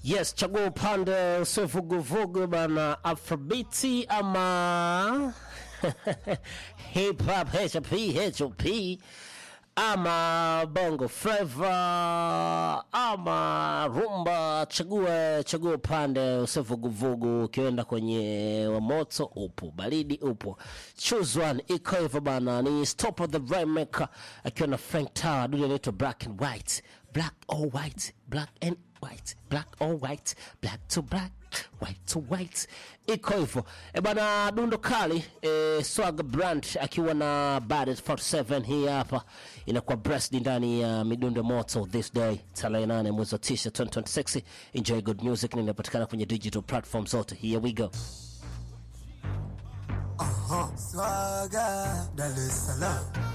Yes, chagua upande usio vuguvugu bana, afrobiti ama hip hop hp hop ama bongo flava ama rumba. Chagua chagua upande usio vuguvugu. Ukienda kwenye wa moto upo, baridi upo, choose one. Iko hivyo bana, ni stop of the rainmaker akiwa na Frank Tower, dude anaitwa black and white, black or white, black and white, black or white, black to black, white to white. Iko hivyo e bana, dundo kali e, Swag Brand akiwa na Badet 47 hii hapa inakuwa breast ndani ya midundo moto this day tarehe 8 mwezi wa 9 2026. Enjoy good music, na inapatikana kwenye digital platform zote. Here we go. Swaga Dar es Salaam